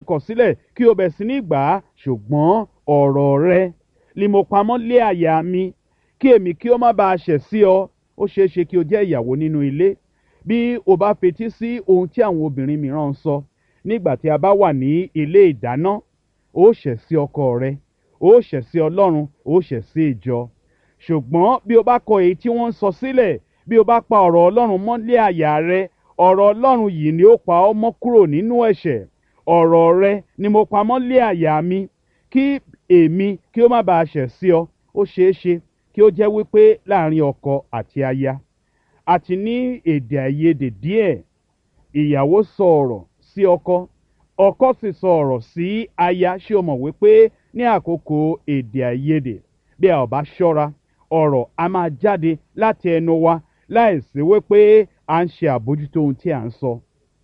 kọ̀ sílẹ̀ kí o bẹ̀ sí ní gbà á ṣùgbọ́n ọ̀rọ̀ rẹ ni mo pamọ́ lé àyà mi kí èmi kí ó má bàa ṣẹ̀ sí ọ ó ṣeé ṣe kí o jẹ́ ìyàwó nínú ilé bí o bá fetí sí ohun tí àwọn obìnrin mìíràn ń sọ nígbà tí a bá wà ní ilé ìdáná ó ṣẹ̀ sí ọkọ rẹ ó ṣẹ̀ sí ọlọ́run ó ṣẹ̀ sí ìjọ ṣùgbọ́n bí o bá kọ èyí tí wọ́n ń sọ sílẹ̀ bí o bá pa ọ̀rọ̀ ọlọ́run mọ́lé àyà rẹ ọ̀rọ̀ ọlọ́run yìí ni ó pa ọ́ mọ́ kúrò nínú ẹ̀ṣẹ̀ ọ̀rọ̀ rẹ ni mo pa mọ́lé àyà mi kí èmi kí ó má bàa ṣẹ̀ sí ọ ó ṣeé ṣe kí ó jẹ́ wípé láàrin ọkọ àti aya àti ní èdè àìyedè díẹ̀ ìyàwó sọ ọ̀rọ̀ sí ọkọ ọkọ sì sọ ọ̀rọ̀ sí aya ṣé o mọ̀ wípé ní àkókò èdè àìyedè bí a ò bá ṣọ́ra ọ̀rọ̀ a máa jáde láti ẹnu wa láìsí wípé à ń ṣe àbójútó ohun tí à ń sọ.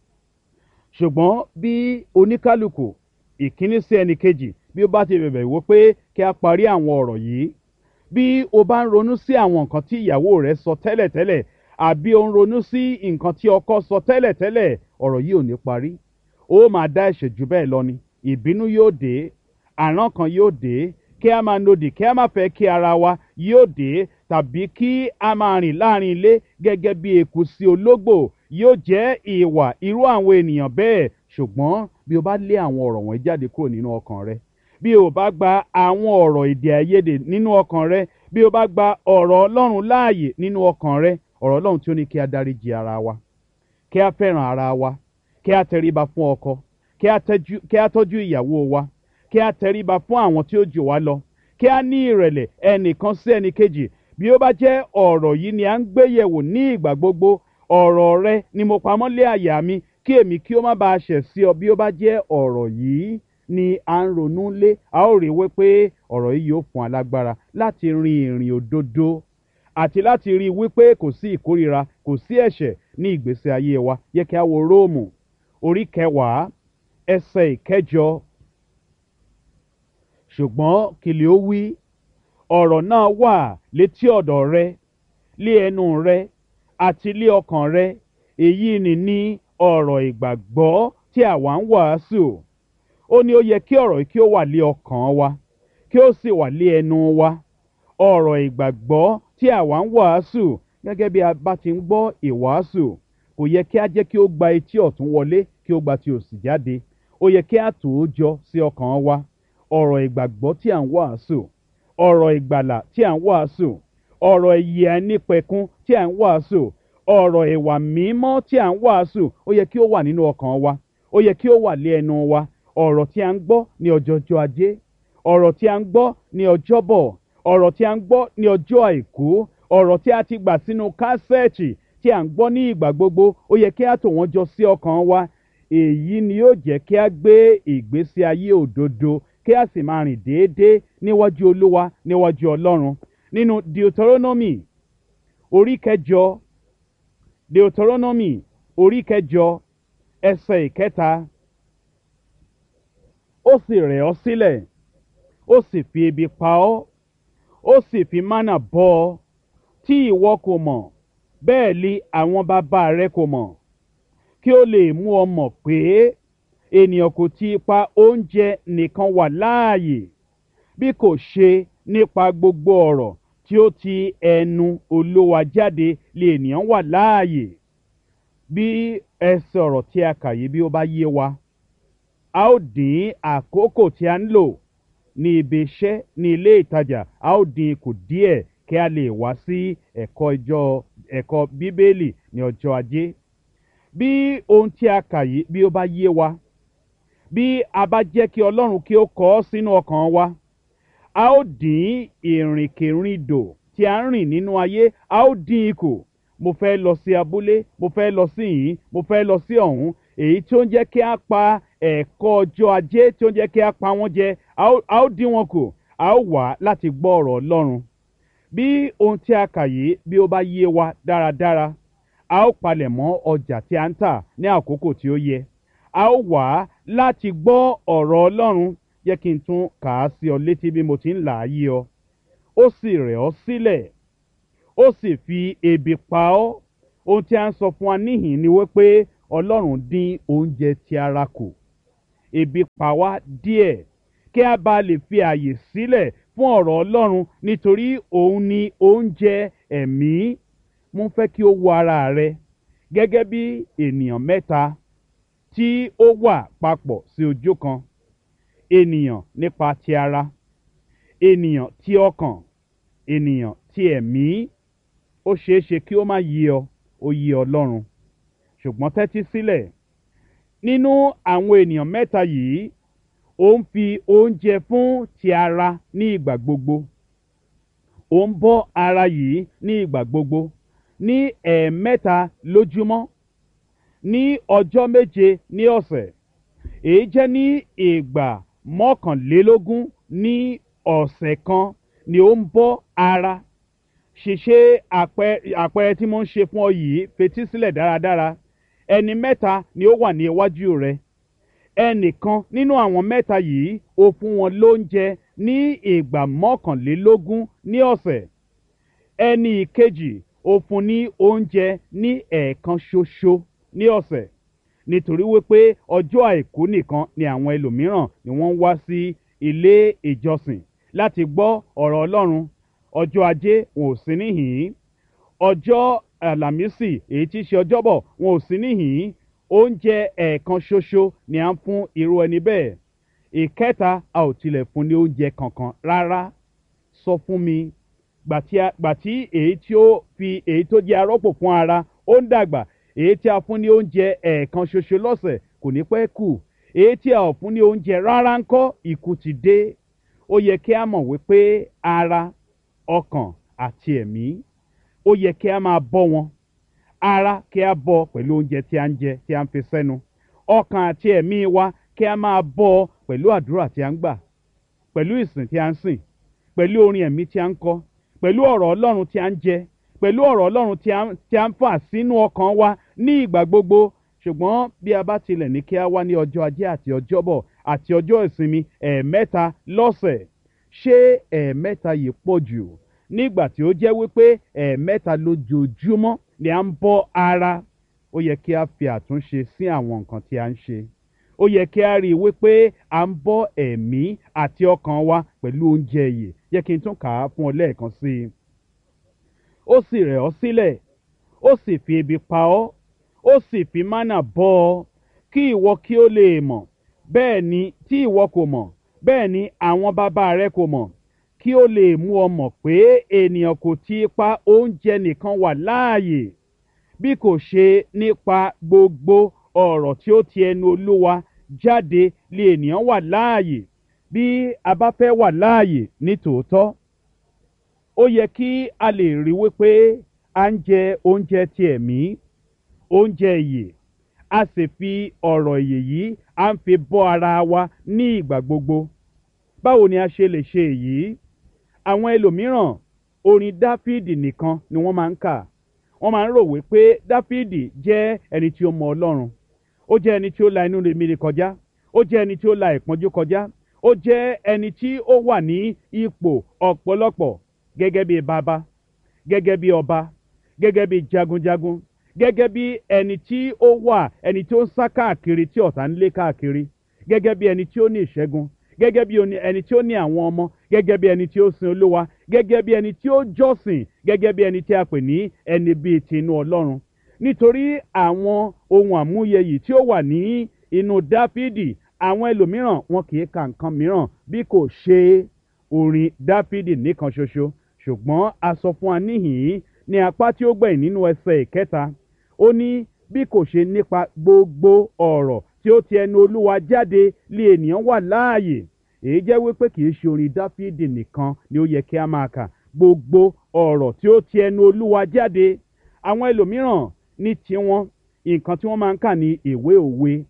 ṣùgbọ́n bí oníkálukú ìkíní sí ẹnì kejì bí ó bá ti bẹ̀bẹ̀ wípé kí a parí àwọn ọ̀rọ̀ yìí bí o bá ń ronú sí àwọn nǹkan tí ìyàwó rẹ sọ tẹ́lẹ̀tẹ́lẹ̀ àbí o ń ronú sí nǹkan tí ọkọ sọ tẹ́lẹ̀tẹ́lẹ̀ ọ̀rọ̀ yìí ò ní parí ó máa dá ẹ̀ṣẹ̀ jù bẹ́ẹ̀ lọ ni ìbínú yóò dé àrán kan yóò dé kí a máa nodì kí a máa fẹ́ kí ara wa yóò dé tàbí kí a máa rìn láàrin ilé gẹ́gẹ́ bí eku sí ológbò yóò jẹ́ ìwà irú àwọn ènìyàn bẹ́ẹ̀ ṣùgbọ́n bí o bá lé àwọn ọ̀rọ̀ wọ̀nyí jáde kúrò nínú ọkàn rẹ bí o bá gba àwọn ọ̀rọ̀ èdè àìyedè nínú ọkàn rẹ bí o bá gba ọ̀rọ̀ ọlọ́run láàyè nínú ọkàn rẹ ọ̀rọ̀ ọlọ́run tí ó ní kí a dáríji ara wa kí a fẹ́ràn ara wa kí a tẹríba fún ọkọ kí a tọ́jú ìyàwó wa kí a tẹríba fún àwọn tí ó jù wá lọ kí a ní ìrẹ̀lẹ̀ ẹnìkan sí ẹnìkejì bí ó bá jẹ́ ọ̀rọ̀ yìí ni à ń gbé yẹ̀wò ní ìgbà gbogbo ọ̀rọ̀ rẹ ni mo pamọ́ lé àyà mi kí èmi kí ó má bàa ṣẹ̀ sí ọ bí ó bá jẹ́ ọ̀rọ̀ yìí ni à ń ronú lé a ó rí i wípé ọ̀rọ̀ yìí yóò fún alágbára láti rin ìrìn òdodo àti láti rí i wípé kò sí ìkórira kò sí ẹ̀ṣẹ̀ ní ìgbésí ayé wa yẹ kí a wo róòmù orí kẹwàá ẹsẹ̀ ìkẹjọ ṣùgbọ́n kìlì ó wí ọ̀rọ̀ náà wà létí ọ̀dọ̀ rẹ lé ẹnu rẹ àti lé ọkàn rẹ èyí ni ní ọ̀rọ̀ ìgbàgbọ́ tí àwa ń wàásù ó ní ó yẹ kí ọ̀rọ̀ yìí kí ó wà lé ọkàn wa kí ó sì wà lé ẹnu wa ọ̀rọ̀ ìgbàgbọ́ tí àwa ń wàásù gẹ́gẹ́ bí a bá ti ń gbọ́ ìwàásù kò yẹ kí a jẹ́ kí ó gba etí ọ̀tún wọlé kí ó gba ti òsì jáde ó yẹ kí a tò ó jọ sí ọkàn wa ọ̀rọ̀ ìgbàgbọ́ tí à ń wàásù ọ̀rọ̀ ìgbàlà tí à ń wàásù ọ̀rọ̀ ìyè àìnípẹ̀kun tí à ń wàásù ọ̀rọ̀ ìwà mímọ́ tí à ń wàásù ó yẹ kí ó wà nínú ọkàn wa ó yẹ kí ó wà lé ẹnu wa ọ̀rọ̀ tí a ń gbọ́ ní ọjọ́jọ́ ajé ọ̀rọ̀ tí a ń gbọ́ ní ọjọ́bọ̀ ọ̀rọ̀ tí a ń gbọ́ ní ọjọ́ àìkú ọ̀rọ̀ tí a ti gbà sínú kásẹ̀ẹ̀tì tí a ń gbọ́ ní ìgbà gbogbo ó yẹ kí a tò wọ́n jọ sí ọkàn wa èyí ni yóò jẹ́ kí a gbé ìgbésí ayé òdodo kí a sì máa rìn déédéé níwájú olúwa níwájú ọlọ́run nínú deuteronomy orí kẹjọ deuteronomy orí kẹjọ ẹsẹ̀ ìkẹta ó sì rẹ̀ ọ́ sílẹ̀ ó sì fi ebi pa ọ́ ó sì fi mánà bọ́ ọ tí ìwọ kò mọ̀ bẹ́ẹ̀ li àwọn bàbá rẹ kò mọ̀ kí ó lè mú ọ mọ̀ pé ènìyàn kò ti ipa oúnjẹ nìkan wà láàyè bí kò ṣe nípa gbogbo ọ̀rọ̀ tí ó ti ẹnu olówa jáde lè ènìyàn wà láàyè bí ẹsẹ̀ ọ̀rọ̀ tí a kà yìí bí ó bá yé wa a ó dín àkókò tí a ń lò ní ibi iṣẹ́ ní ilé ìtajà a ó dín kù díẹ̀ kí a lè wá sí ẹ̀kọ́ ìjọ ẹ̀kọ́ bíbélì ní ọjọ́ ajé bí ohun tí a kà yìí bí ó bá yé wa bí a bá jẹ́ kí ọlọ́run kí ó kọ ọ́ sínú ọkàn wa a ó dín ìrìnkèrindò tí a ń rìn nínú ayé a ó dín ikù mo fẹ́ lọ sí abúlé mo fẹ́ lọ sí yìí mo fẹ́ lọ sí ọ̀hún èyí tí ó ń jẹ́ kí a pa ẹ̀kọ́ ọjọ́ ajé tí ó ń jẹ́ kí a pa wọ́n jẹ a ó dín wọn kù a ó wà láti gbọ́ ọ̀rọ̀ ọlọ́run bí ohun tí a kà yìí bí ó bá yé wa dáradára a ó palẹ̀ mọ́ ọjà tí a ń tà ní àkókò tí ó yẹ a ó wà láti gbọ́ ọ̀rọ̀ ọlọ́run jẹ́ kí n tún kà á sí ọ létí bí mo ti ń là á yí ọ ó sì rẹ̀ ọ́ sílẹ̀ ó sì fi ebi pa ọ́ ohun tí a ń sọ fún wa níhìn ni wípé ọlọ́run dín oúnjẹ ti ara kù ebi pa wá díẹ̀ kí a bá lè fi àyè sílẹ̀ fún ọ̀rọ̀ ọlọ́run nítorí òun ni oúnjẹ ẹ̀mí mo fẹ́ kí o wo ara rẹ gẹ́gẹ́ bí ènìyàn mẹ́ta tí ó wà papọ̀ sí ojú kan ènìyàn nípa ti ara ènìyàn tí ọkàn ènìyàn tí ẹ̀mí ó ṣeé ṣe kí ó má yí ọ ó yí ọlọ́run ṣùgbọ́n tẹ́tí sílẹ̀ nínú àwọn ènìyàn mẹ́ta yìí ó ń fi oúnjẹ fún ti ara ní ìgbà gbogbo ó ń bọ́ ara yìí ní ìgbà gbogbo ní ẹ̀ẹ̀mẹ́ta lójúmọ́ ní ọjọ́ méje ní ọ̀sẹ̀ èyí jẹ́ ní ìgbà mọ́kànlélógún ní ọ̀sẹ̀ kan ni ó ń bọ́ ara ṣìṣe àpẹẹrẹ tí mo ń ṣe fún ọ yìí fetí sílẹ̀ dáradára ẹni mẹ́ta ni ó wà ní iwájú rẹ ẹnìkan nínú àwọn mẹ́ta yìí ó fún wọn lóúnjẹ ní ìgbà mọ́kànlélógún ní ọ̀sẹ̀ ẹni ìkejì ó fún ní oúnjẹ ní ẹ̀ẹ̀kan ṣoṣo ní ọ̀sẹ̀ nítorí wípé ọjọ́ àìkú nìkan ni àwọn ẹlòmíràn ni wọ́n ń wá sí ilé ìjọsìn láti gbọ́ ọ̀rọ̀ ọlọ́run ọjọ́ ajé wọn ò sí níhìn-ín ọjọ́ àlàmísì èyí tí í ṣe ọjọ́bọ̀ wọn ò sí níhìn-ín oúnjẹ ẹ̀ẹ̀kan ṣoṣo ni à ń fún irú ẹni bẹ́ẹ̀ ìkẹta a ò tilẹ̀ fún ní oúnjẹ kankan rárá sọ fún mi gbàtí èyí tí ó fi èyí tó jẹ́ arọ́pò fún ara ó ń dàgbà èyí tí a fún ní oúnjẹ ẹ̀ẹ̀kan ṣoṣo lọ́sẹ̀ kò ní pẹ́ kù èyí tí a ò fún ní oúnjẹ rárá ń kọ́ ikú ti dé ó yẹ kí a mọ̀ wípé ara ọkàn àti ẹ̀mí ó yẹ kí a máa bọ́ wọn ara kí a bọ́ pẹ̀lú oúnjẹ tí a ń jẹ tí a ń fi sẹ́nu ọkàn àti ẹ̀mí wa kí a máa bọ́ pẹ̀lú àdúrà tí a ń gbà pẹ̀lú ìsìn tí a ń sìn pẹ̀lú orin ẹ̀mí tí a ń kọ pẹ̀lú ọ̀rọ̀ ọlọ́run tí a ń jẹ pẹ̀lú ọ̀rọ̀ ọlọ́run tí a ń fà sínú ọkàn wa ní ìgbà gbogbo ṣùgbọ́n bí a bá tilẹ̀ ní kí a wá ní ọjọ́ ajé àti ọjọ́bọ̀ àti ọjọ́ ìsinmi ẹ̀ẹ̀mẹ́ta lọ́sẹ̀ ṣé ẹ̀ẹ̀mẹ́ta yìí pọ̀ jù nígbà tí ó jẹ́ wípé ẹ̀ẹ̀mẹ́ta lójoojúmọ́ ni à ń bọ́ ara ó yẹ kí a fi àtúnṣe sí àwọn nǹkan tí a ń ṣe ó yẹ kí a rí i wípé à ń bọ́ ẹ̀mí àti ọkàn wa pẹ̀lú oúnjẹ yìí yẹ kí n tún kà á fún ọ lẹ́ẹ̀kan sí i ó sì rẹ̀ ọ́ sílẹ̀ ó sì fi ebi pa ọ́ ó sì fi mánà bọ́ ọ kí ìwọ kí ó lè mọ̀ bẹ́ẹ̀ ni tí ìwọ kò mọ̀ bẹ́ẹ̀ ni àwọn bàbá rẹ kò mọ̀ kí ó lè mú ọ mọ̀ pé ènìyàn kò ti pa oúnjẹ nìkan wà láàyè bí kò ṣe nípa gbogbo ọ̀rọ̀ tí ó ti ẹnu olúwa jáde lè ènìyàn wà láàyè bí a bá fẹ́ wà láàyè ní tòótọ́ ó yẹ kí a lè rí wípé à ń jẹ oúnjẹ ti ẹ̀mí oúnjẹ ìyè a sì fi ọ̀rọ̀ ìyè yìí à ń fi bọ́ ara wa ní ìgbà gbogbo báwo ni a ṣe lè ṣe èyí àwọn ẹlòmíràn orin dáfídì nìkan ni wọ́n máa ń kà wọ́n máa ń rò wípé dáfídì jẹ́ ẹni tí ó mọ ọlọ́run ó jẹ́ ẹni tí ó la inú rèmíre kọjá ó jẹ́ ẹni tí ó la ìpọ́njú kọjá ó jẹ́ ẹni tí ó wà ní ipò ọ̀pọ̀lọpọ̀ gẹ́gẹ́ bí bàbá gẹ́gẹ́ bí ọba gẹ́gẹ́ bí jagunjagun gẹ́gẹ́ bí ẹni tí ó wà ẹni tí ó ń sá káàkiri tí ọ̀tá ń lé káàkiri gẹ́gẹ́ bí ẹni tí ó ní ìṣẹ́gun gẹ́gẹ́ bí ẹni tí ó ní àwọn ọmọ gẹ́gẹ́ bí ẹni tí ó sin olúwa gẹ́gẹ́ bí ẹni tí ó jọ́sìn gẹ́gẹ́ bí ẹni tí a pè ní ẹni bíi tinú ọlọ́run nítorí àwọn ohun àmúyẹ yìí tí ó wà ní inú dáfídì àwọn ẹlòmíràn wọn kì í ka nǹkan mìíràn bí kò ṣe orin dáfídì nìkan ṣoṣo ṣùgbọ́n a sọ fún wa níhìn-ín ní apá tí ó gbẹ̀yìn nínú ẹsẹ̀ ìkẹta ó ní bí kò ṣe nípa gbogbo ọ̀rọ̀ tí ó ti ẹnu olúwa jáde lé ènìyàn wà láàyè èyí jẹ́ wípé kì í ṣe orin dáfídì nìkan ni ó yẹ kí a máa kà gbogbo ọ̀rọ̀ tí ó ti ẹnu olúwa jáde àwọn ẹlòmíràn ní tiwọn nǹkan tí wọ́n máa ń kà ní ìwé òwe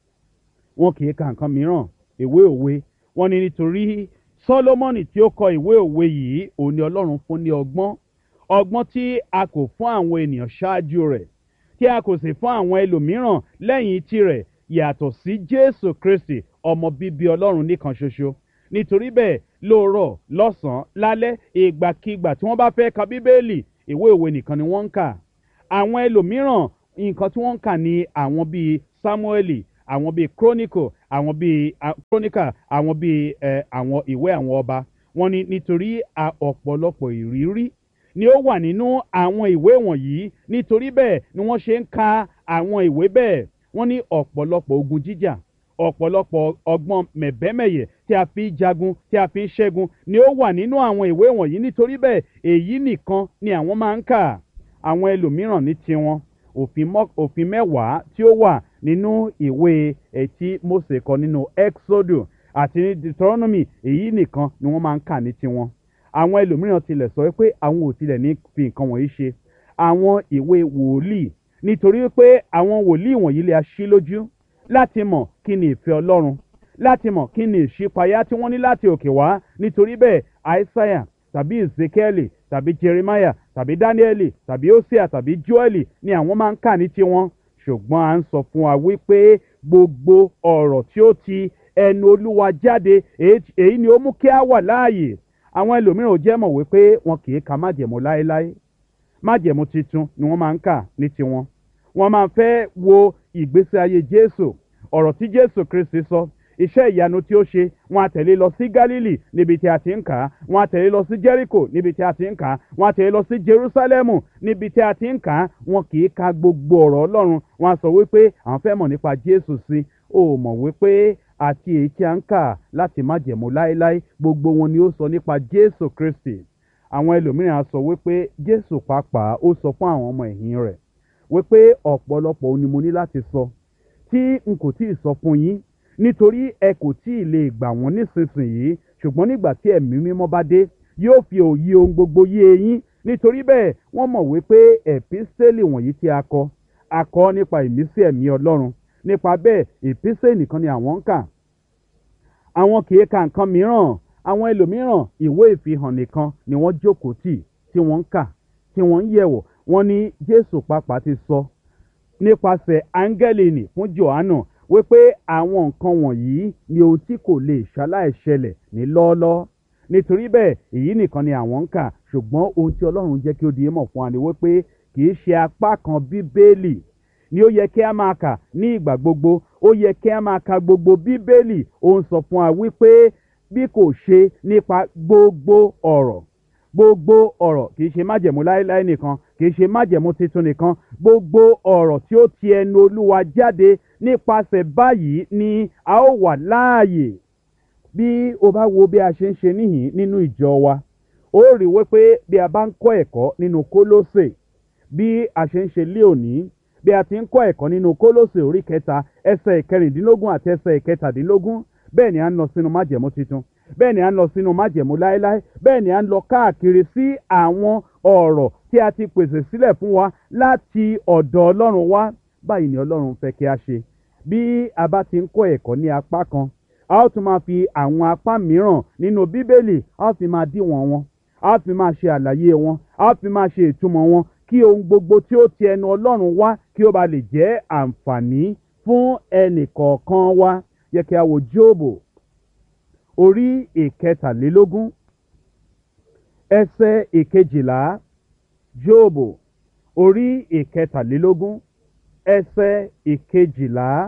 wọn kì í ka nǹkan mìíràn ìwé òwe wọn ni nítorí sọlọmọnì tí ó kọ ìwé òwe yìí òun ni ọlọ́run fún ní ọgbọ́n ọgbọ́n tí a kò fún àwọn ènìyàn ṣáájú rẹ̀ tí a kò sì fún àwọn ẹlòmíràn lẹ́yìn tirẹ̀ yàtọ̀ sí jésù kristi ọmọ bíbí ọlọ́run nìkan ṣoṣo nítorí bẹ́ẹ̀ lóòrọ̀ lọ́sàn-án lálẹ́ ìgbàkigbà tí wọ́n bá fẹ́ ka bíbélì ìwé òwe nìkan ni wọ́n ń kà àwọn ẹlòmíràn nǹkan tí wọ́n ń kà ní àwọn bíi samueli àwọn bíi chronicle àwọn bíi a- chronicle àwọn bíi ẹ àwọn ìwé àwọn ọba wọ́n ní nítorí a ọ̀pọ̀lọpọ̀ ìrírí ni ó wà nínú àwọn ìwé wọ̀nyí nítorí bẹ́ẹ̀ ni wọ́n ṣe ń ka àwọn ìwé bẹ́ẹ̀ wọ́n ní ọ̀pọ̀lọpọ̀ ogun jíjà ọ̀pọ̀lọpọ̀ ọgbọ́n mẹ̀bẹ́mẹ̀yẹ tí a fi ń jagun tí a fi ń ṣẹ́gun ni ó wà nínú àwọn ìwé wọ̀nyí nítorí bẹ́ẹ̀ èyí nìkan ni àwọn máa ń kà àwọn ẹlòmíràn ní tiwọn òfin mọ́- òfin mẹ́wàá tí ó wà nínú ìwé ẹtí Mósè kọ nínú Exodus àti ní Deuteronomy èyí nìkan ni wọ́n máa ń kà ní tiwọn àwọn ẹlòmíràn tilẹ̀ sọ pé àwọn ò tilẹ̀ ní fi nǹkan wọ̀nyí ṣe àwọn ìwé wòlíì nítorí pé àwọn wòlíì wọ̀nyí lè aṣí lójú láti mọ̀ kí ni ìfẹ́ Ọlọ́run láti mọ̀ kí ni ìṣípayá tí wọ́n ní láti òkè wá nítorí bẹ́ẹ̀ Aísáyà tàbí Ezekiel tàbí Jeremiah tàbí Daniel tàbí Hosea tàbí Joel ni àwọn máa ń kà ní tiwọn ṣùgbọ́n à ń sọ fún wa wípé gbogbo ọ̀rọ̀ tí ó ti ẹnu Olúwa jáde èyí èyí ni ó mú kí a wà láàyè àwọn ẹlòmíràn ò jẹ́ mọ̀ wípé wọn kì í ka májẹ̀mú láéláé májẹ̀mú titun ni wọ́n máa ń kà ní tiwọn wọ́n máa fẹ́ wo ìgbésí ayé Jésù ọ̀rọ̀ tí Jésù Kristi sọ iṣẹ́ ìyanu tí ó ṣe wọ́n á tẹ̀lé lọ sí Gálílì níbi tí a ti ń kà á wọ́n á tẹ̀lé lọ sí Jẹ́ríkò níbi tí a ti ń kà á wọ́n á tẹ̀lé lọ sí Jerúsálẹ́mù níbi tí a ti ń kà á wọn kì í ka gbogbo ọ̀rọ̀ Ọlọ́run wọ́n á sọ wípé àwọn fẹ́ mọ̀ nípa Jésù sí ó mọ̀ wípé àti èyí tí a ń kà láti má jẹ̀mú láéláé gbogbo wọn ni ó sọ nípa Jésù Kristi àwọn ẹlòmíràn á sọ wípé Jésù pàápàá ó sọ fún àwọn ọmọ ẹ̀yìn rẹ̀ wípé ọ̀pọ̀lọpọ̀ ohun ni mo ní láti sọ tí n kò tí ì sọ fún yín nítorí ẹ kò tí ì lè gbà wọ́n nísinsìnyí ṣùgbọ́n nígbà tí ẹ̀mí mímọ́ bá dé yóò fi òye ohun gbogbo yé yín nítorí bẹ́ẹ̀ wọ́n mọ̀ wípé ẹ̀písẹ́lì wọ̀nyí tí a kọ a kọ nípa ìmísí ẹ̀mí Ọlọ́run nípa bẹ́ẹ̀ ìpísẹ́ nìkan ni àwọn ń kà àwọn kì í ka nǹkan mìíràn àwọn ẹlòmíràn ìwé ìfihàn nìkan ni wọ́n jókòó tì tí wọ́n ń kà tí wọ́n ń yẹ̀wò wọ́n ní Jésù pàápàá ti sọ nípasẹ̀ áńgẹ́lì nì fún Jòhánù wípé àwọn nǹkan wọ̀nyí ni ohun tí kò lè ṣaláì ṣẹlẹ̀ ní lọ́ọ́lọ́ọ́ nítorí bẹ́ẹ̀ èyí nìkan ni àwọn ń kà ṣùgbọ́n ohun tí Ọlọ́run jẹ́ kí ó di mọ̀ fún wa ni wípé kì í ṣe apá kan Bíbélì ni ó yẹ kí a máa kà ní ìgbà gbogbo ó yẹ kí a máa ka gbogbo Bíbélì ó ń sọ fún wa wípé bí kò ṣe nípa gbogbo ọ̀rọ̀ gbogbo ọ̀rọ̀ kì í ṣe májẹ̀mú láéláé nìkan kì í ṣe májẹ̀mú titun nìkan gbogbo ọ̀rọ̀ tí ó ti ẹnu Olúwa jáde nípasẹ̀ báyìí ni a ó wà láàyè bí o bá wo bí a ṣe ń ṣe níhìn nínú ìjọ wa ó rí wípé bí a bá ń kọ́ ẹ̀kọ́ nínú Kólósè bí a ṣe ń ṣe lé òní bí a ti ń kọ́ ẹ̀kọ́ nínú Kólósè orí kẹta ẹsẹ̀ ìkẹrìndínlógún àti ẹsẹ̀ ìkẹtàdínlógún bẹ́ẹ̀ ni a ń lọ sínú májẹ̀mú titun bẹ́ẹ̀ ni a ń lọ sínú májẹ̀mú láéláé bẹ́ẹ̀ ni a ń lọ káàkiri sí àwọn ọ̀rọ̀ tí a ti pèsè sílẹ̀ fún wa láti ọ̀dọ̀ Ọlọ́run wá báyìí ni Ọlọ́run fẹ́ kí a ṣe bí a bá ti ń kọ́ ẹ̀kọ́ ní apá kan a ó tún máa fi àwọn apá mìíràn nínú Bíbélì a ó fi máa díwọ̀n wọn a ó fi máa ṣe àlàyé wọn a ó fi máa ṣe ìtumọ̀ wọn kí ohun gbogbo tí ó ti ẹnu Ọlọ́run wá kí ó ba lè jẹ́ àǹfààní fún ẹnì kọ̀ọ̀kan wa yẹ kí a wo Jóòbù orí ìkẹtàlélógún ẹsẹ̀ ìkejìlá Jóòbù orí ìkẹtàlélógún ẹsẹ̀ ìkejìlá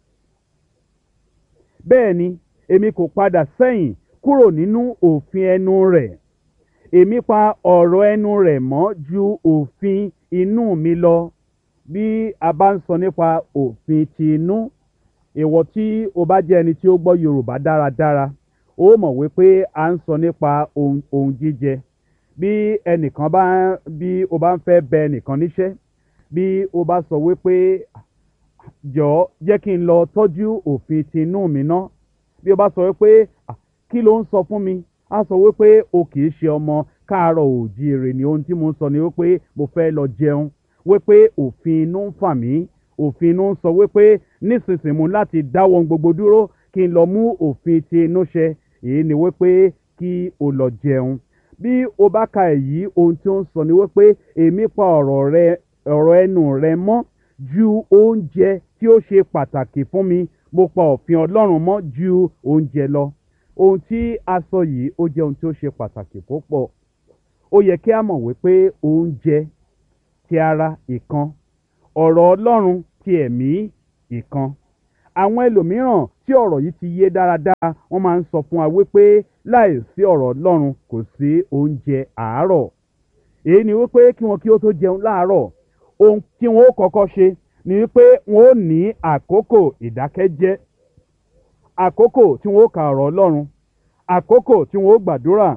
bẹ́ẹ̀ ni èmi kò padà sẹ́yìn kúrò nínú òfin ẹnu rẹ̀ èmi pa ọ̀rọ̀ ẹnu rẹ̀ mọ́ ju òfin inú mi lọ bí a bá ń sọ nípa òfin ti inú ìwọ tí o bá jẹ́ ẹni tí ó gbọ́ Yorùbá dáradára ó mọ̀ wípé a ń sọ nípa ohun ohun jíjẹ bí ẹnìkan bá bí o bá ń fẹ́ bẹ ẹnìkan níṣẹ́ bí o bá sọ wípé jọ̀ọ́ jẹ́ kí n lọ tọ́jú òfin ti inú mi ná bí o bá sọ wípé "Ah, kí ló ń sọ fún mi á sọ wípé o kì í ṣe ọmọ káàárọ̀ òjíire ni ohun tí mo ń sọ ni wípé mo fẹ́ lọ jẹun wípé òfin inú ń fà mí òfin inú ń sọ wípé nísinsìnyí mo láti dáwọ́ ohun gbogbo dúró kí n lọ mú òfin ti inú ṣẹ èyí ni wípé kí o lọ jẹun bí o bá ka èyí ohun tí ó ń sọ ni wípé èmi pa ọ̀rọ̀ rẹ ọ̀rọ̀ ẹnu rẹ mọ́ ju oúnjẹ tí ó ṣe pàtàkì fún mi mo pa òfin Ọlọ́run mọ́ ju oúnjẹ lọ ohun tí a sọ yìí ó jẹ́ ohun tí ó ṣe pàtàkì púpọ̀ ó yẹ kí a mọ̀ wípé oúnjẹ ti ara ìkan ọ̀rọ̀ Ọlọ́run ti ẹ̀mí ìkan àwọn ẹlòmíràn tí ọ̀rọ̀ yìí ti yé dáradára wọ́n máa ń sọ fún wa wípé láì sí ọ̀rọ̀ ọlọ́run kò sí oúnjẹ àárọ̀ èyí ni wípé kí wọn kí ó tó jẹun láàárọ̀ ohun tí wọn ó kọ́kọ́ ṣe ni wípé wọn ó ní àkókò ìdákẹ́jẹ́ àkókò tí wọn ó ka ọ̀rọ̀ ọlọ́run àkókò tí wọn ó gbàdúrà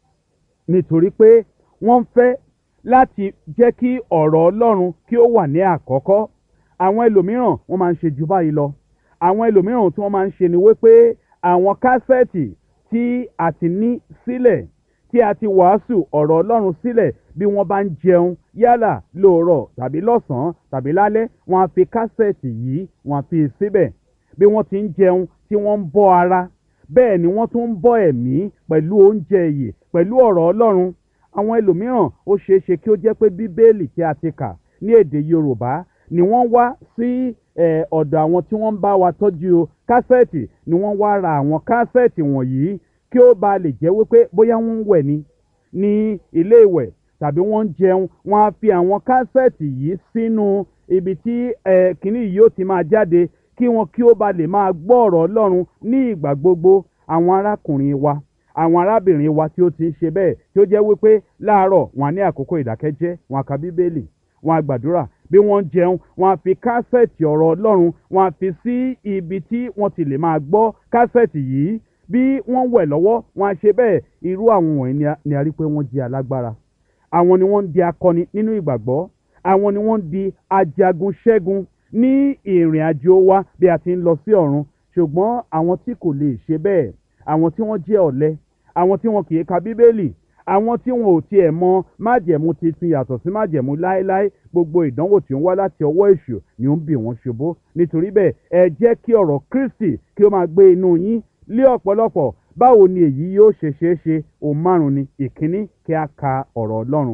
nítorí pé wọ́n ń fẹ́ láti jẹ́ kí ọ̀rọ̀ ọlọ́run kí ó wà ní àkọ́kọ́ àwọn ẹlòmíràn wọ́n máa ń ṣe jù báyìí lọ àwọn ẹlòmíràn tí wọ́n máa ń ṣe ni wípé àwọn kásẹ̀tì tí a ti ní sílẹ̀ tí a ti wàásù ọ̀rọ̀ ọlọ́run sílẹ̀ bí wọ́n bá ń jẹun yálà lóòrọ̀ tàbí lọ́sàn-án tàbí lálẹ́ wọ́n á fi kásẹ̀tì yìí wọ́n á fi síbẹ̀ bí wọ́n ti ń jẹun tí wọ́n ń bọ́ ara bẹ́ẹ̀ ni wọ́n tún ń bọ́ ẹ̀mí pẹ̀lú oúnjẹ ìyè pẹ̀lú ọ̀rọ̀ ọlọ́run àwọn ẹlòmíràn ó ṣeé ṣe kí ó jẹ́ pé bíbélì tí a ti kà ní èdè yorùbá ni wọ́n wá sí ọ̀dọ̀ àwọn tí wọ́n ń bá wa tọ́jú kásẹ̀tì ni wọ́n wá ra àwọn kásẹ̀tì wọ̀nyí kí ó ba lè jẹ́ wípé bóyá wọ́n ń wẹ̀ ni ní ilé ìwẹ̀ tàbí wọ́n ń jẹun wọ́n á fi àwọn kásẹ̀tì yìí sínú ibi tí kìnnì yìí ó ti máa jáde kí wọn kí ó ba lè máa gbọ́ ọ̀rọ̀ ọlọ́run ní ìgbà gbogbo àwọn arákùnrin wa àwọn arábìnrin wa tí ó ti ń ṣe bẹ́ẹ̀ tí ó jẹ́ wípé láàárọ̀ wọn á ní àkókò ìdákẹ́jẹ́ wọn á ka bíbélì wọn á gbàdúrà bí wọ́n ń jẹun wọn á fi kásẹ̀tì ọ̀rọ̀ ọlọ́run wọn á fi sí ibi tí wọ́n ti lè máa gbọ́ kásẹ̀tì yìí bí wọ́n wẹ̀ lọ́wọ́ wọn á ṣe bẹ́ẹ̀ irú àwọn wọ̀nyí ni a rí pé wọ́n jẹ́ alágbára àwọn ni wọ́n ń di akọni nínú ìgbàgbọ́ àwọn ni wọ́n ń di ajagun ṣẹ́gun ní ìrìn àjò wa bí a ti ń lọ sí ọ̀run ṣùgbọ́n àwọn tí kò lè ṣe bẹ́ẹ̀ àwọn tí wọ́n jẹ́ ọ̀lẹ àwọn tí wọn kì í ka bíbélì àwọn tí wọn ò tiẹ̀ mọ májẹ̀mú titun yàtọ̀ sí májẹ̀mú láéláé gbogbo ìdánwò tí ó ń wá láti ọwọ́ èṣù ni ó ń bì wọ́n ṣubú nítorí bẹ́ẹ̀ ẹ jẹ́ kí ọ̀rọ̀ kristi kí ó máa gbé inú yín lé ọ̀pọ̀lọpọ̀ báwo ni èyí yóò ṣe ṣeé ṣe òun márùn ni ìkíní kí a ka ọ̀rọ̀ ọlọ́run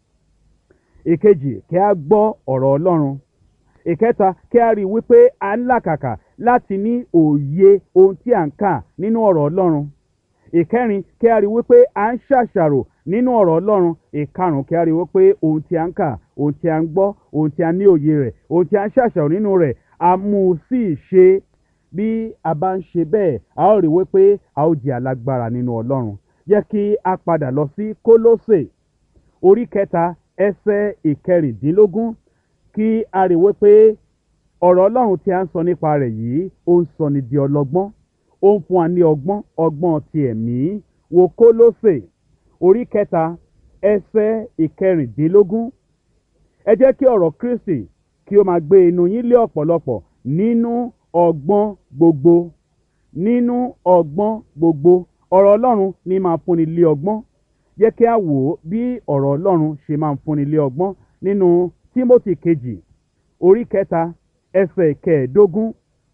ìkejì kí a gbọ́ ọ̀rọ̀ ọlọ́run ìkẹta kí a rí i wípé a ń làkàkà láti ní òye ohun tí à ń kà nínú ọ̀rọ̀ ọlọ́run ìkẹrin kí a rí i wípé à ń ṣàṣàrò nínú ọ̀rọ̀ ọlọ́run ìkarùn kí a rí i wípé ohun tí a ń kà ohun tí a ń gbọ́ ohun tí a ní òye rẹ̀ ohun tí a ń ṣàṣàrò nínú rẹ̀ a mú un sí ìṣe bí a bá ń ṣe bẹ́ẹ̀ a ó rí i wípé a ó jẹ́ alágbára nínú ọlọ́run jẹ́ kí a padà lọ sí kólósè orí kẹta ẹsẹ̀ ìkẹrìndínlógún kí a rí i wípé ọ̀rọ̀ ọlọ́run tí a ń sọ nípa rẹ̀ yìí ó ń sọ ni di ọlọ́gbọ́n ó ń fún wa ní ọgbọ́n ọgbọ́n ti ẹ̀mí wo kólósè orí kẹta ẹsẹ̀ ìkẹrìndínlógún ẹ jẹ́ kí ọ̀rọ̀ kristi kí ó máa gbé inú yín lé ọ̀pọ̀lọpọ̀ nínú ọgbọ́n gbogbo nínú ọgbọ́n gbogbo ọ̀rọ̀ ọlọ́run ní máa fúnni lé ọgbọ́n jẹ́ kí a wò ó bí ọ̀rọ̀ ọlọ́run ṣe máa fúnni lé ọgbọ́n nínú tímótì kejì orí kẹta ẹsẹ̀ kẹẹ̀ẹ́dógún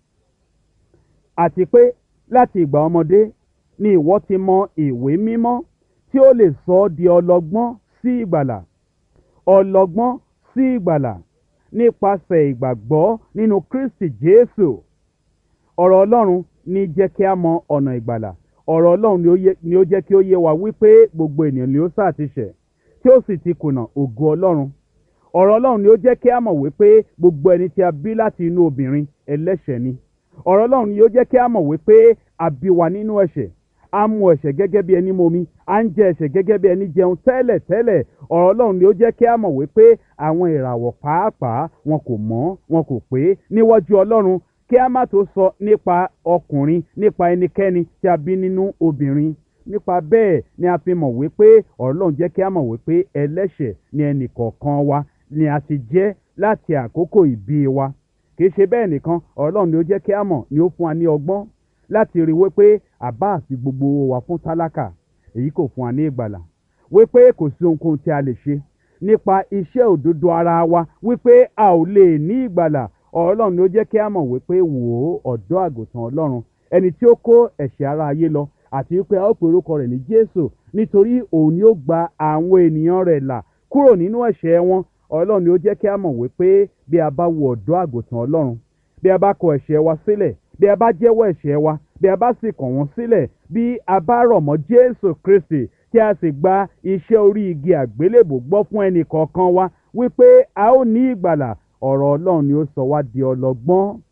àti pé láti ìgbà ọmọdé ni ìwọ ti mọ ìwé mímọ́ tí ó lè sọ ọ́ di ọlọ́gbọ́n sí ìgbàlà ọlọ́gbọ́n sí ìgbàlà nípasẹ̀ ìgbàgbọ́ nínú kristi jésù ọ̀rọ̀ ọlọ́run ní jẹ́ kí a mọ ọ̀nà ìgbàlà ọ̀rọ̀ ọlọ́run ni ó jẹ́ kí ó yé wa wípé gbogbo ènìyàn ni ó sáà ti ṣẹ̀ tí ó sì ti kùnà ògo ọlọ́run ọ̀rọ̀ ọlọ́run ni ó jẹ́ kí a mọ̀ wípé gbogbo ẹni tí a bí láti inú obìnrin ẹlẹ́ṣẹ̀ ni ọ̀rọ̀ ọlọ́run ni ó jẹ́ kí a mọ̀ wípé a bí wa nínú ẹ̀ṣẹ̀ a mu ẹ̀ṣẹ̀ gẹ́gẹ́ bí ẹni momi a ń jẹ ẹ̀ṣẹ̀ gẹ́gẹ́ bí ẹni jẹun tẹ́lẹ̀ tẹ́lẹ̀ ọ̀rọ̀ ọlọ́run ni ó jẹ́ kí a mọ̀ wípé àwọn ìràwọ̀ pàápàá wọn kò mọ́ wọn kò pé níwájú ọlọ́run kí a má tó sọ nípa ọkùnrin nípa ẹnikẹ́ni tí a bí nínú obìnrin nípa bẹ́ẹ̀ ni a fi mọ̀ wípé ọlọ́run jẹ́ kí a mọ̀ wípé ẹlẹ́ṣẹ̀ ni ẹnì kọ̀ọ̀kan wa ni a ti jẹ́ láti àkókò ìbí wa kì í ṣe bẹ́ẹ̀ nìkan ọlọ́run ni ó jẹ́ kí a mọ̀ ni ó fún wa ní ọgbọ́n láti rí wípé àbá àti gbogbo wa fún tálákà èyí kò fún wa ní ìgbàlà wípé kò sí ohunkóhun tí a lè ṣe nípa iṣẹ́ òdodo ara wa wípé a ò lè ní ìgbàlà ọlọ́run ni ó jẹ́ kí a mọ̀ wípé wò ó ọ̀dọ́ àgùntàn ọlọ́run ẹni tí ó kó ẹ̀ṣẹ̀ ara ayé lọ àti wípé a ó pe orúkọ rẹ̀ ní jésù nítorí òun ni ó gba àwọn ènìyàn rẹ̀ là kúrò nínú ẹ̀ṣẹ̀ wọn ọlọ́run ni ó jẹ́ kí a mọ̀ wípé bí a bá wo ọ̀dọ́ àgùntàn ọlọ́run bí a bá kọ ẹ̀ṣẹ̀ wa sílẹ̀ bí a bá jẹ́wọ́ ẹ̀ṣẹ̀ wa bí a bá sì kàn wọ́n sílẹ̀ bí a bá rọ̀ mọ́ jésù kristi tí a sì gba iṣẹ́ orí igi àgbélébò gbọ́ fún ẹnì kọ̀ọ̀kan wa wípé a ó ní ìgbàlà ọ̀rọ̀ ọlọ́run ni ó sọ wá di ọlọ́gbọ́n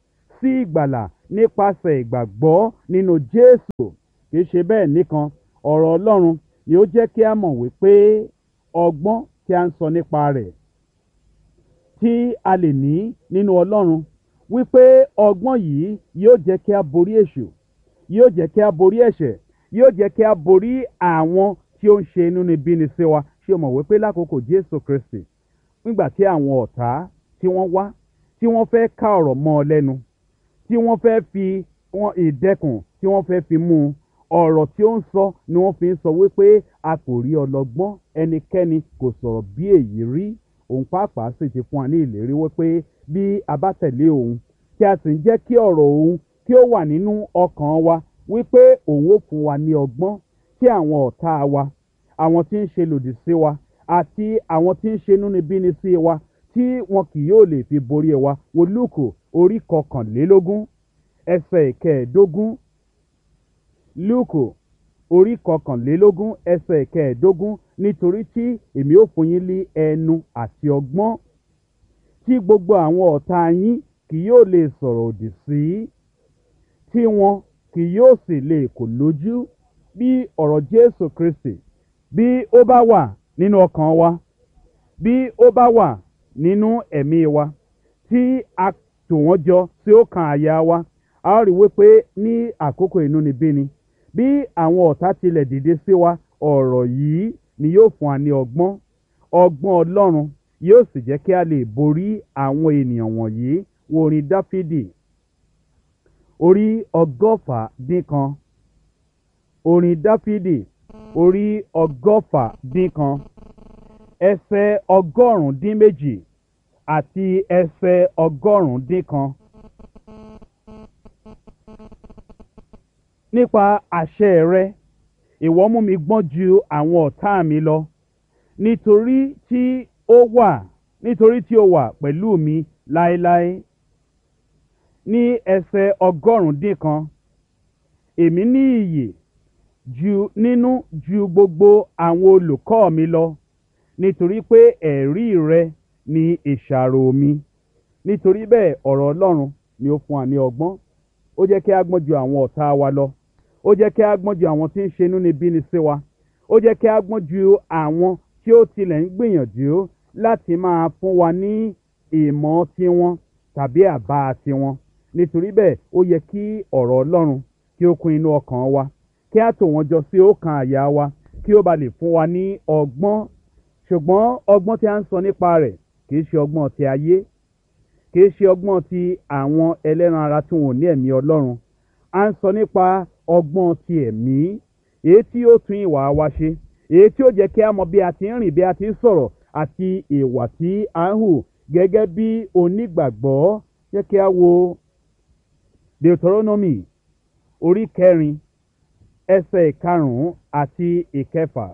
sí ìgbàlà nípasẹ̀ ìgbàgbọ́ nínú jésù kì í ṣe bẹ́ẹ̀ nìkan ọ̀rọ̀ ọlọ́run ni ó jẹ́ kí a mọ̀ wípé ọgbọ́n tí a ń sọ nípa rẹ̀ tí a lè ní nínú ọlọ́run wípé ọgbọ́n yìí yóò jẹ́ kí a borí èṣù yóò jẹ́ kí a borí ẹ̀ṣẹ̀ yóò jẹ́ kí a borí àwọn tí ó ń ṣe inúnibíni sí wa ṣé o mọ̀ wípé lákòókò jésù kristi nígbà tí àwọn ọ̀tá tí wọ́n wá tí wọ́n fẹ́ ká ọ̀rọ̀ mọ́ ọ lẹ́nu tí wọ́n fẹ́ fi wọn ìdẹ́kùn tí wọ́n fẹ́ fi mú un ọ̀rọ̀ tí ó ń sọ ni wọ́n fi ń sọ wípé a kò rí ọlọ́gbọ́n ẹnikẹ́ni kò sọ̀rọ̀ bí èyí rí òun pàápàá sì ti fún wa ní ìlérí wípé bí a bá tẹ̀lé òun tí a sì ń jẹ́ kí ọ̀rọ̀ òun kí ó wà nínú ọkàn wa wípé òun ó fún wa ní ọgbọ́n tí àwọn ọ̀tá wa àwọn tí ń ṣe lòdì sí wa àti àwọn tí ń ṣe inúnibíni sí wa tí wọn kì yóò lè fi borí wa wo lúùkù orí kọkànlélógún ẹsẹ̀ ìkẹẹ̀ẹ́dógún lúùkù orí kọkànlélógún ẹsẹ̀ ìkẹẹ̀ẹ́dógún nítorí tí èmi ó fún yín ní ẹnu àti ọgbọ́n tí gbogbo àwọn ọ̀tá yín kì yóò lè sọ̀rọ̀ òdì sí tí wọn kì yóò sì lè kò lójú bí ọ̀rọ̀ jésù kristi bí ó bá wà nínú ọkàn wa bí ó bá wà nínú ẹ̀mí wa tí a tò wọ́n jọ tí ó kan àyà wa a ó rí wípé ní àkókò inúnibíni bí àwọn ọ̀tá tilẹ̀ dìde sí wa ọ̀rọ̀ yìí ni yóò fún wa ní ọgbọ́n ọgbọ́n ọlọ́run yóò sì jẹ́ kí a lè borí àwọn ènìyàn wọ̀nyí wo orin dáfídì orí ọgọ́fà dín kan orin dáfídì orí ọgọ́fà dín kan ẹsẹ̀ ọgọ́rùn-ún dín méjì àti ẹsẹ̀ ọgọ́rùn-ún dín kan. nípa àṣẹ rẹ ìwọ mú mi gbọ́n ju àwọn ọ̀tá mi lọ nítorí tí ó wà nítorí tí ó wà pẹ̀lú mi láéláé ní ẹsẹ̀ ọgọ́rùn-ún dín kan èmi ní iyì ju nínú ju gbogbo àwọn olùkọ́ mi lọ nítorí pé ẹ̀rí rẹ ni ìṣàrò mi nítorí bẹ́ẹ̀ ọ̀rọ̀ ọlọ́run ni ó fún wa ní ọgbọ́n ó jẹ́ kí a gbọ́n ju àwọn ọ̀tá wa lọ ó jẹ́ kí a gbọ́n ju àwọn tí ń ṣe inúnibíni sí wa ó jẹ́ kí a gbọ́n ju àwọn tí ó tilẹ̀ ń gbìyànjú láti máa fún wa ní ìmọ̀ tiwọn tàbí àbá tiwọn nítorí bẹ́ẹ̀ ó yẹ kí ọ̀rọ̀ ọlọ́run kí ó kún inú ọkàn wa kí a tò wọ́n jọ sí ọkàn àyà wa kí ó ba lè fún wa ní ọgbọ́n ṣùgbọ́n ọgbọ́n tí a ń sọ nípa rẹ̀ kì í ṣe ọgbọ́n ti ayé kì í ṣe ọgbọ́n ti àwọn ẹlẹ́ran ara tí wọn ò ní ẹ̀mí ọlọ́run a ń sọ nípa ọgbọ́n ti ẹ̀mí èyí tí ó tún ìwà wa ṣe èyí tí ó jẹ́ kí a mọ bí a ti ń rìn bí a ti ń sọ̀rọ̀ àti ìwà tí a ń hù gẹ́gẹ́ bí onígbàgbọ́ jẹ́ kí a wo deuteronomy orí kẹrin ẹsẹ̀ ìkarùn-ún àti ìkẹfà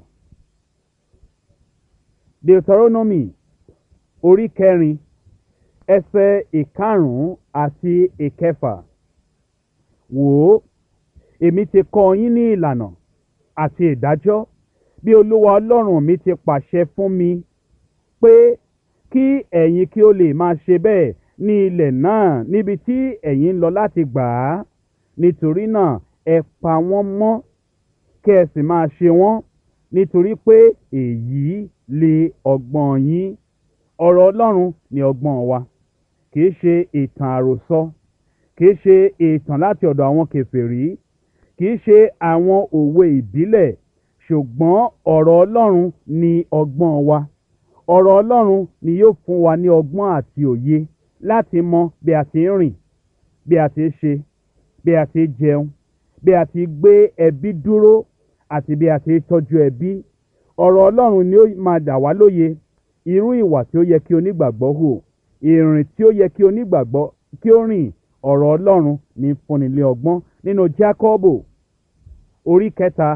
deuteronomy orí kẹrin ẹsẹ̀ ìkarùn-ún àti ìkẹfà wò ó èmi ti kọ́ yín ní ìlànà àti ìdájọ́ bí olúwa ọlọ́run mi ti pàṣẹ fún mi pé kí ẹ̀yin kí ó lè máa ṣe bẹ́ẹ̀ ní ilẹ̀ náà níbi tí ẹ̀yin ń lọ láti gbà á nítorí náà ẹ pa wọ́n mọ́ kí ẹ sì máa ṣe wọ́n nítorí pé èyí lè ọgbọ́n yín ọ̀rọ̀ ọlọ́run ni ọgbọ́n wa kì í ṣe ìtàn àròsọ kì í ṣe ìtàn láti ọ̀dọ̀ àwọn kèfèrí kì í ṣe àwọn òwe ìbílẹ̀ ṣùgbọ́n ọ̀rọ̀ ọlọ́run ni ọgbọ́n wa ọ̀rọ̀ ọlọ́run ni yóò fún wa ní ọgbọ́n àti òye láti mọ bí a ti ń rìn bí a ti ń ṣe bí a ti ń jẹun bí a ti gbé ẹbí dúró àti bí a ti ń tọ́jú ẹbí ọ̀rọ̀ ọlọ́run ni ó máa dà wá lóye irú ìwà tí ó yẹ kí onígbàgbọ́ hù ìrìn tí ó yẹ kí onígbàgbọ́ kí ó rìn ọ̀rọ̀ ọlọ́run ní fúnni lé ọgbọ́n nínú jákọ́bò orí kẹta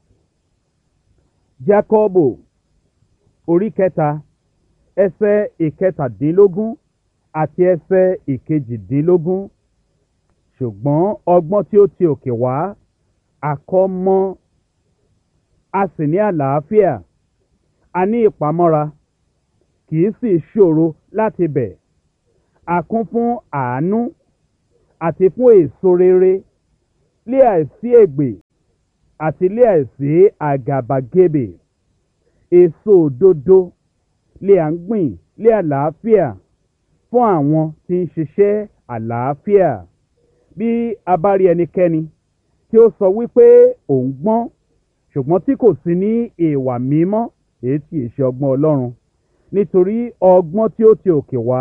jákọ́bò orí kẹta ẹsẹ̀ ìkẹtàdínlógún àti ẹsẹ̀ ìkejìdínlógún ṣùgbọ́n ọgbọ́n tí ó ti òkè wá àkọ́mọ́ a sì ní àlàáfíà a ní ìpamọ́ra kì í sì ṣòro láti bẹ̀ a kún fún àánú àti fún èso rere lé àìsí ègbè àti lé àìsí àgàbàgebè èso òdodo lé à ń gbìn lé àlàáfíà fún àwọn tí ń ṣiṣẹ́ àlàáfíà bí a bá rí ẹnikẹ́ni tí ó sọ wípé òun gbọ́n ṣùgbọ́n tí kò sí ní ìwà mímọ́ èyí tí ì ṣe ọgbọ́n ọlọ́run nítorí ọgbọ́n tí ó ti òkè wá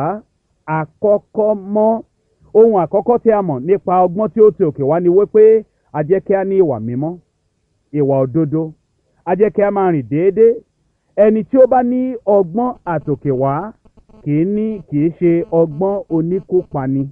àkọ́kọ́ mọ́ ohun àkọ́kọ́ tí a mọ̀ nípa ọgbọ́n tí ó ti òkè wá ni wípé a jẹ́ kí a ní ìwà mímọ́ ìwà òdodo a jẹ́ kí a máa rìn déédéé ẹni tí ó bá ní ọgbọ́n àtòkè wá kì í ní kì í ṣe ọgbọ́n oníkópani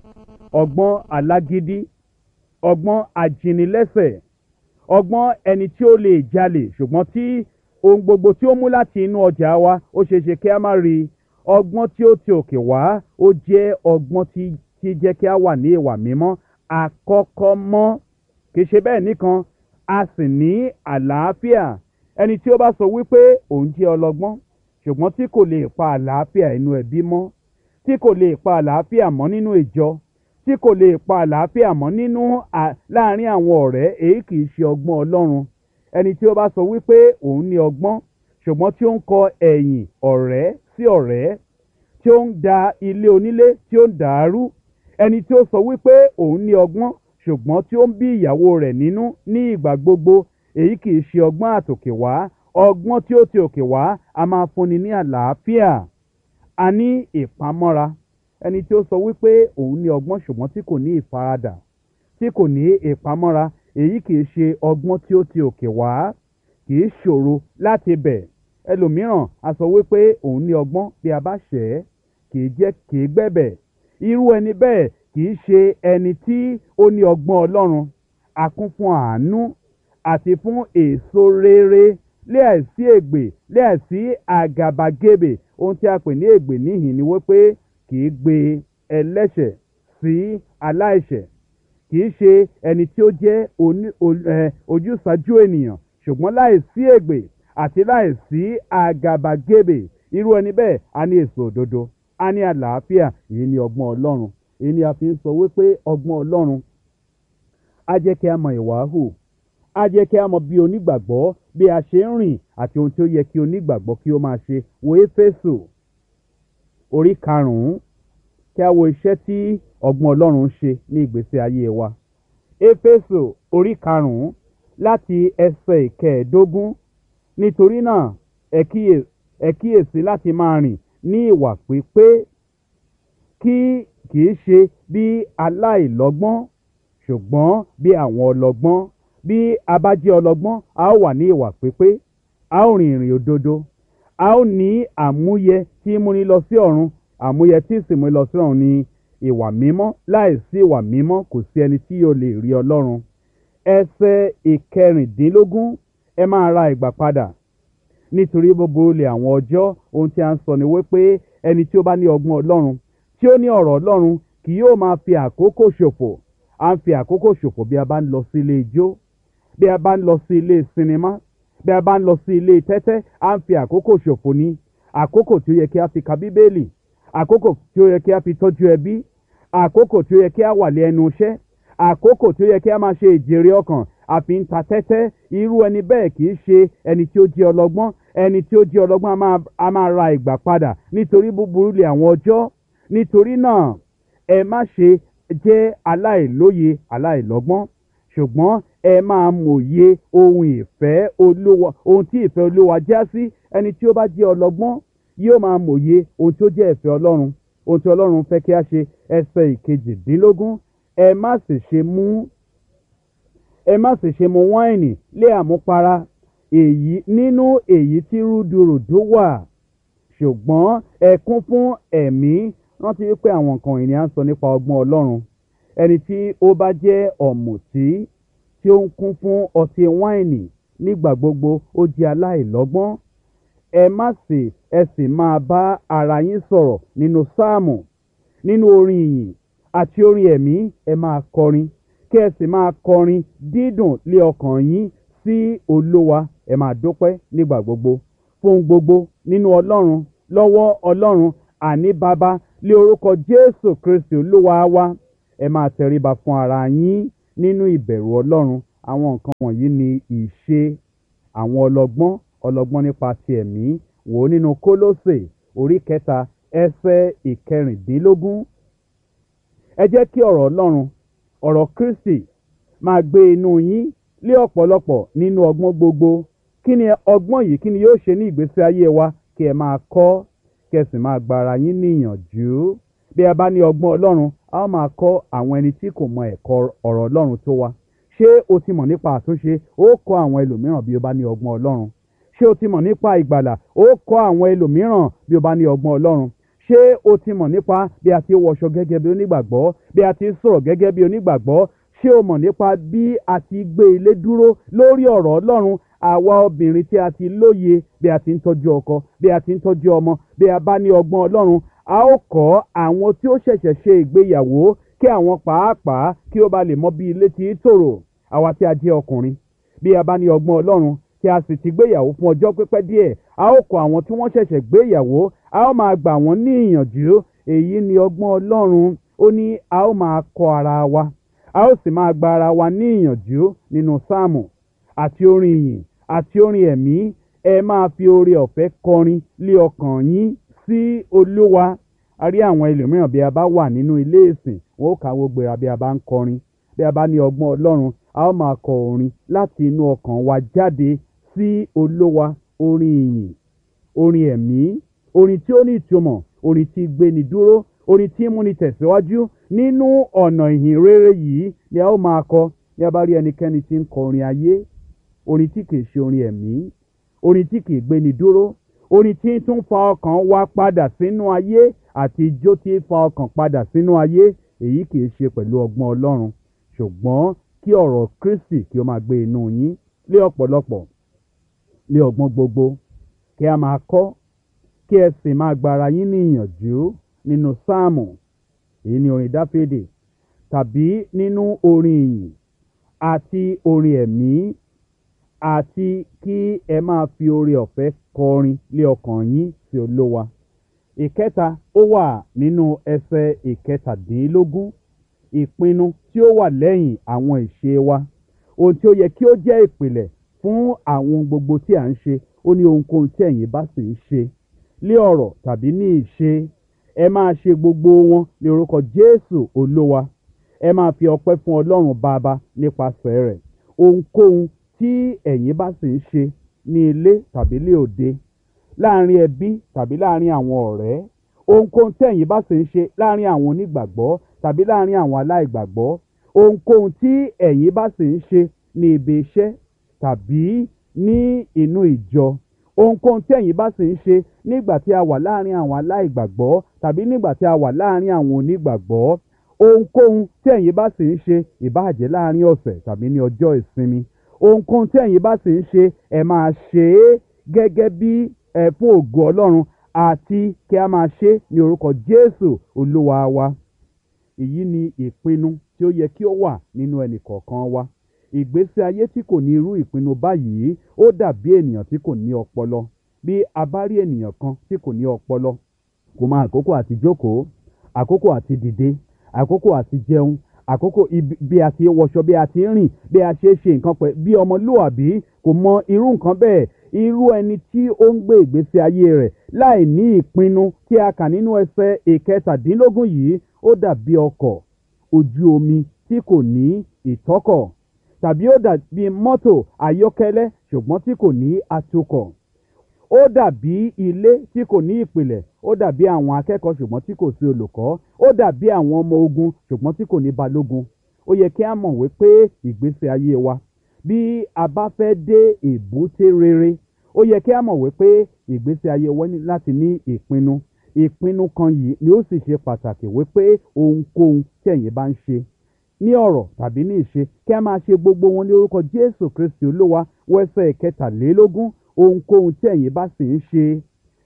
ọgbọ́n alágídí ọgbọ́n ajínilẹ́sẹ̀ ọgbọ́n ẹni tí ó lè jalè ṣùgbọ́n tí ohun gbogbo tí ó mú láti inú ọjà wa ó ṣeé ṣe kí a má rí ọgbọ́n tí ó ti òkè wá ó jẹ́ ọgbọ́n tí tí jẹ́ kí a wà ní ìwà mímọ́ àkọ́kọ́ mọ́ kì í ṣe bẹ́ẹ̀ nìkan a sì ní àlàáfíà ẹni tí ó bá sọ wípé òun jẹ́ ọlọ́gbọ́n ṣùgbọ́n tí kò lè pa àlàáfíà inú ẹbí mọ́ tí kò lè pa àlàáfíà mọ́ nínú ìjọ tí kò lè pa àlàáfíà mọ́ nínú láàrin àwọn ọ̀rẹ́ èyí kì í ṣe ọgbọ́n ọlọ́run ẹni tí ó bá sọ wípé òun ní ọgbọ́n ṣùgbọ́n tí ó ń kọ ẹ̀yìn ọ̀rẹ́ sí ọ̀rẹ́ tí ó ń da ilé onílé tí ó ń dàárú ẹni tí ó sọ wípé òun ní ọgbọ́n ṣùgbọ́n tí ó ń bí ìyàwó rẹ̀ nínú ní ìgbà gbogbo èyí kì í ṣe ọgbọ́n àtòkè wá ọgbọ́n tí ó ti òkè wá a máa fúnni ní àlàáfíà a ní ìpamọ́ra ẹni tí ó sọ wípé òun ní ọgbọ́n ṣùgbọ́n tí kò ní ìfaradà tí kò ní ìpamọ́ra èyí kì í ṣe ọgbọ́n tí ó ti òkè wá kì í ṣòro láti bẹ̀ ẹlòmíràn a sọ wípé òun ní ọgbọ́n bí a bá ṣẹ̀ ẹ́ kì í jẹ́ kì í gbẹ̀bẹ̀ irú ẹni bẹ́ẹ̀ kì í ṣe ẹni tí ó ní ọgbọ́n ọlọ́run a kún fún àánú àti fún èso rere lé àìsí ègbè lé àìsí àgàbàgebè ohun tí a pè ní ègbè níhìn ni wípé kì í gbé ẹlẹ́ṣẹ̀ sí aláìṣẹ̀ kì í ṣe ẹni tí ó jẹ́ ojúsàájú ènìyàn ṣùgbọ́n láìsí ègbè àti láìsí àgàbàgebè irú ẹni bẹ́ẹ̀ a ní èso òdodo a ní àlàáfíà èyí ni ọgbọ́n ọlọ́run èyí ni a fi ń sọ wípé ọgbọ́n ọlọ́run á jẹ́ kí a mọ ìwà hù á jẹ́ kí a mọ bí onígbàgbọ́ bí a ṣe ń rìn àti ohun tí ó yẹ kí onígbàgbọ́ kí ó máa ṣe wo éfésù orí karùn-ún kí a wo iṣẹ́ tí ọgbọ́n ọlọ́run ń ṣe ní ìgbésí ayé wa éfésù orí karùn-ún láti ẹsẹ̀ ìkẹẹ̀ẹ́dógún nítorí náà ẹ kíyèsí láti máa rìn ní ìwà pípé kí kì í ṣe bí aláìlọ́gbọ́n ṣùgbọ́n bí àwọn ọlọ́gbọ́n bí a bá jẹ́ ọlọ́gbọ́n a ó wà ní ìwà pípé a ó rìn ìrìn òdodo a ó ní àmúyẹ tí múni lọ sí ọ̀run àmúyẹ tí sì múni lọ sí ọ̀run ní ìwà mímọ́ láìsí ìwà mímọ́ kò sí ẹni tí yóò lè rí ọlọ́run ẹsẹ̀ ìkẹrìndínlógún ẹ máa ra ìgbà padà nítorí gbogbo olè àwọn ọjọ́ ohun tí a ń sọ ni wípé ẹni tí ó bá ní ọgbọ́n ọlọ́run tí ó ní ọ̀rọ̀ ọlọ́run kì yóò máa fi àkókò ṣòfò à ń fi àkókò ṣòfò bí a bá ń lọ sí ilé ijó bí a bá ń lọ sí ilé sinimá bí a bá ń lọ sí ilé tẹ́tẹ́ à ń fi àkókò ṣòfò ní àkókò tí ó yẹ kí a fi ka bíbélì àkókò tí ó yẹ kí a fi tọ́jú ẹbí àkókò tí ó yẹ kí a wà lé ẹnu iṣẹ́ àkókò tí ó yẹ kí a máa ṣe ìjèrè ọkàn àfi ń ta tẹ́tẹ́ irú ẹni bẹ́ẹ̀ kì í ṣe ẹni tí ó jẹ́ ọlọ́gbọ́n ẹni tí ó jẹ́ ọlọ́gbọ́n a máa ra ìgbà padà nítorí búburú lè àwọn ọjọ́ nítorí náà ẹ má ṣe jẹ́ aláìlóye aláìlọ́gbọ́n ṣùgbọ́n ẹ máa mòye ohun ìfẹ́ olúwa ohun tí ìfẹ́ olúwa já sí ẹni tí ó bá jẹ́ ọlọ́gbọ́n yóò máa mòye ohun tí ó jẹ́ ìfẹ́ ọlọ́run ohun tí ọlọ́run fẹ́ kí a ṣe ẹsẹ̀ ìkejìdínlógún ẹ má sì ṣe mú ẹ má sì ṣe mu wáìnì lé àmupara èyí nínú èyí tí rúdurùdu wà ṣùgbọ́n ẹ kún fún ẹ̀mí rántí wípé àwọn nǹkan ìní à ń sọ nípa ọgbọ́n ọlọ́run ẹni tí ó bá jẹ́ ọ̀mùtí tí ó ń kún fún ọtí wáìnì nígbà gbogbo ó jẹ́ aláìlọ́gbọ́n ẹ má sì ẹ sì máa bá ara yín sọ̀rọ̀ nínú sáàmù nínú orin ìyìn àti orin ẹ̀mí ẹ máa kọrin kí ẹ sì máa kọrin dídùn lé ọkàn yín sí olówa ẹ máa dúpẹ́ nígbà gbogbo fún gbogbo nínú ọlọ́run lọ́wọ́ ọlọ́run àní bàbá lé orúkọ jésù kristi olúwa wa ẹ máa tẹríba fún ara yín nínú ìbẹ̀rù ọlọ́run àwọn nǹkan wọ̀nyí ni ìṣe àwọn ọlọ́gbọ́n ọlọ́gbọ́n nípa ti ẹ̀mí wò ó nínú kólósè orí kẹta ẹsẹ̀ ìkẹrìndínlógún ẹ jẹ́ kí ọ̀rọ̀ ọlọ́run ọ̀rọ̀ kristi máa gbé inú yín lé ọ̀pọ̀lọpọ̀ nínú ọgbọ́n gbogbo kí ni ọgbọ́n yìí kí ni yóò ṣe ní ìgbésí ayé wa kí ẹ máa kọ́ kí ẹ sì máa gba ara yín níyànjú bí ẹ bá ní ọgbọ́n ọlọ́run a ó máa kọ́ àwọn ẹni tí kò mọ ẹ̀kọ́ ọ̀rọ̀ ọlọ́run tó wa ṣé o ti mọ̀ nípa àtúnṣe ó kọ́ àwọn ẹlòmíràn bí o bá ní ọgbọ́n ọlọ́run ṣé o ti mọ̀ nípa ìgbàlà ó kọ́ àwọn ẹlòmíràn bí o bá ní ọgbọ́n ọlọ́run ṣé o ti mọ̀ nípa bí a ti wọṣọ gẹ́gẹ́ bí onígbàgbọ́ bí a ti sọ̀rọ̀ gẹ́gẹ́ bí onígbàgbọ́ ṣé o mọ̀ nípa bí a ti gbé ilé dúró lórí ọ̀rọ̀ ọlọ́run àwa obìnrin tí a ti lóye bí a ti ń tọ́jú ọkọ bí a ti ń tọ́jú ọmọ bí a bá ní ọgbọ́n ọlọ́run a ó kọ́ àwọn tí ó ṣẹ̀ṣẹ̀ ṣe ìgbéyàwó kí àwọn pàápàá kí ó ba lè mọ bí ilé ti tòrò àwa tí a jẹ́ ọkùnrin bí a bá ní ọgbọ́n ọlọ́run tí a sì ti gbéyàwó fún ọjọ́ pípẹ́ díẹ̀ a ó kọ́ àwọn tí wọ́n ṣẹ̀ṣẹ̀ gbéyàwó a ó máa gbà wọ́n ní ìyànjú èyí ni ọgbọ́n ọlọ́run ó ní a ó máa kọ́ ara wa a ó sì máa gba ara wa ní ìyànjú nínú sáàmù àti orin ìyìn àti orin ẹ̀mí ẹ máa fi oore ọ̀fẹ́ kọrin lé ọkàn yín sí olúwa a rí àwọn ẹlòmíràn bí a bá wà nínú ilé ìsìn wọn ó kàwé gbéra bí a bá ń kọrin bí a bá ní ọgbọ́n ọlọ́run a ó máa kọ orin láti inú ọkàn wa jáde sí olúwa orin ìyìn orin ẹ̀mí orin tí ó ní ìtumọ̀ orin tí gbéni dúró orin tí múni tẹ̀síwájú nínú ọ̀nà ìhìn rere yìí ni a ó máa kọ ní a bá rí ẹnikẹ́ni tí ń kọ orin ayé orin tí kìí ṣe orin ẹ̀mí orin tí kìí gbéni dúró orin tí tún fa ọkàn wa padà sínú ayé àti ijó tí fa ọkàn padà sínú ayé èyí kìí ṣe pẹ̀lú ọgbọ́n ọlọ́run ṣùgbọ́n kí ọ̀rọ̀ kristi kí ó máa gbé inú yín lé ọ̀pọ̀lọpọ̀ lé ọgbọ́n gbogbo kí a máa kọ́ kí ẹ sì máa gbára yín ní ìyànjú nínú sáàmù èyí ni orin dáfídì tàbí nínú orin ìyìn àti orin ẹ̀mí àti kí ẹ máa fi oore ọ̀fẹ́ kọrin lé ọkàn yín sí olówa ìkẹta ó wà nínú ẹsẹ̀ ìkẹtàdínlógún ìpinnu tí ó wà lẹ́yìn àwọn ìṣe wa ohun tí ó yẹ kí ó jẹ́ ìpìlẹ̀ fún àwọn gbogbo tí à ń ṣe ó ní ohunkóhun tí ẹ̀yin bá sì ń ṣe lé ọ̀rọ̀ tàbí ní ìṣe ẹ máa ṣe gbogbo wọn ní orúkọ jésù olówa ẹ máa fi ọpẹ́ fún ọlọ́run bàbá nípasẹ̀ rẹ̀ ohunkóhun tí ẹ̀yin bá sì ń ṣe ní ilé tàbí lé òde láàrin ẹbí tàbí láàrin àwọn ọ̀rẹ́ ohunkóhun tí ẹ̀yin bá sì ń ṣe láàrin àwọn onígbàgbọ́ tàbí láàrin àwọn aláìgbàgbọ́ ohunkóhun tí ẹ̀yin bá sì ń ṣe ní ibi iṣẹ́ tàbí ní inú ìjọ ohunkóhun tí ẹ̀yin bá sì ń ṣe nígbà tí a wà láàrin àwọn aláìgbàgbọ́ tàbí nígbà tí a wà láàrin àwọn onígbàgbọ́ ohunkóhun tí ẹ̀yin bá sì ń ṣe ìbáàjẹ́ láàrin ọ̀sẹ̀ tàbí ní ọjọ́ ìsinmi ohunkóhun tí ẹ̀yin bá sì ń ṣe ẹ máa ṣe é gẹ́gẹ́ bí ẹ fún ògo ọlọ́run àti kí a máa ṣe é ní orúkọ jésù olúwa wa èyí ni ìpinnu tí ó yẹ kí ó wà nínú ẹnì kọ̀ọ̀kan wa ìgbésí ayé tí kò ní irú ìpinnu báyìí ó dàbí ènìyàn tí kò ní ọpọlọ bí a bá rí ènìyàn kan tí kò ní ọpọlọ kò mọ àkókò àti jókòó àkókò àti dìde àkókò àti jẹun àkókò bí a ti wọṣọ bí a ti rìn bí a ṣe ṣe nǹkan pẹ̀ bí ọmọlúwàbí kò mọ irú nǹkan bẹ́ẹ̀ irú ẹni tí ó ń gbé ìgbésí ayé rẹ̀ láì ní ìpinnu tí a kà nínú ẹsẹ̀ ìkẹtàdínlógún yìí ó dàbí ọkọ̀ ojú omi tí kò ní ìtọ́kọ̀ tàbí ó dàbí mọ́tò ayọ́kẹ́lẹ́ ṣùgbọ́n tí kò ní atukọ̀ ó dàbí ilé tí kò ní ìpìlẹ̀ ó dàbí àwọn akẹ́kọ̀ọ́ ṣùgbọ́n tí kò sí olùkọ́ ó dàbí àwọn ọmọ ogun ṣùgbọ́n tí kò ní balógun ó yẹ kí a mọ̀ wípé ìgbésí ayé wa bí a bá fẹ́ dé èbúté rere ó yẹ kí a mọ̀ wípé ìgbésí ayé wa ní láti ní ìpinnu ìpinnu kan yìí ni ó sì ṣe pàtàkì wípé ohunkóhun tí ẹ̀yin bá ń ṣe ní ọ̀rọ̀ tàbí ní ìṣe kí a máa ṣe gbogbo wọn ní orúkọ jésù kristi olúwa wẹ́sẹ̀ kẹtàlélógún ohunkóhun tí ẹ̀yin bá sì ń ṣe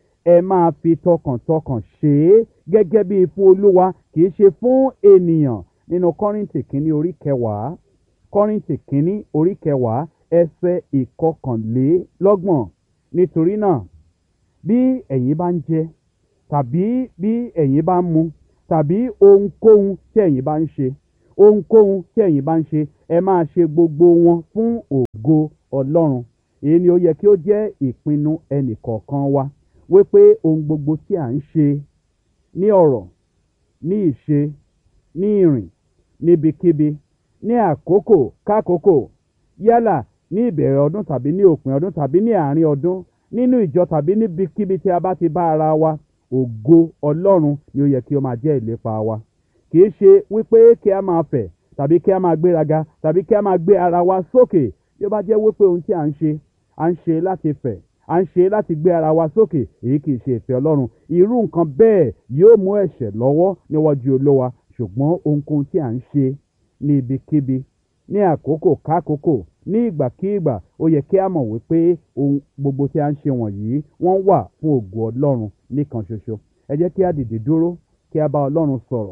ẹ máa fi tọkàntọkàn ṣe é gẹ́gẹ́ bí fún olúwa kì í ṣe fún ènìyàn nínú kọ́rìntì kínní orí kẹwàá kọ́rìntì kínní orí kẹwàá ẹsẹ̀ ìkọkànlélọ́gbọ̀n nítorí náà bí ẹ̀yin bá ń jẹ tàbí bí ẹ̀yin bá ń mu tàbí ohunkóhun tí ẹ̀yin bá ń ṣe ohunkóhun tí ẹ̀yin bá ń ṣe ẹ máa ṣe gbogbo wọn fún ògo ọlọ́run èyí ni ó yẹ kí ó jẹ́ ìpinnu ẹnìkọ̀ọ̀kan wa wípé ohun gbogbo tí à ń ṣe ní ọ̀rọ̀ ní ìṣe ní ìrìn níbikíbi ní àkókò kákòókò yálà ní ìbẹ̀rẹ̀ ọdún tàbí ní òpin ọdún tàbí ní àárín ọdún nínú ìjọ tàbí níbikíbi tí a bá ti bá ara wa ògo ọlọ́run ni ó yẹ kí ó máa jẹ́ ìlépa wa kì í ṣe wípé kí a máa fẹ̀ tàbí kí a máa gbéraga tàbí kí a máa gbé ara wa sókè bí ó bá jẹ́ wípé ohun tí à ń ṣe à ń ṣe láti fẹ̀ à ń ṣe láti gbé ara wa sókè èyí kì í ṣe ìfẹ́ ọlọ́run irú nǹkan bẹ́ẹ̀ yóò mú ẹ̀ṣẹ̀ lọ́wọ́ níwájú olówa ṣùgbọ́n ohunkóhun tí à ń ṣe ní ibikíbi ní àkókò kákòókò ní ìgbàkígbà ó yẹ kí a mọ̀ wípé ohun gbogbo tí a ń ṣe wọ̀nyí wọ́n wà fún ògo ọlọ́run nìkan ṣoṣo ẹ jẹ́ kí a dìde dúró kí a bá ọlọ́run sọ̀rọ̀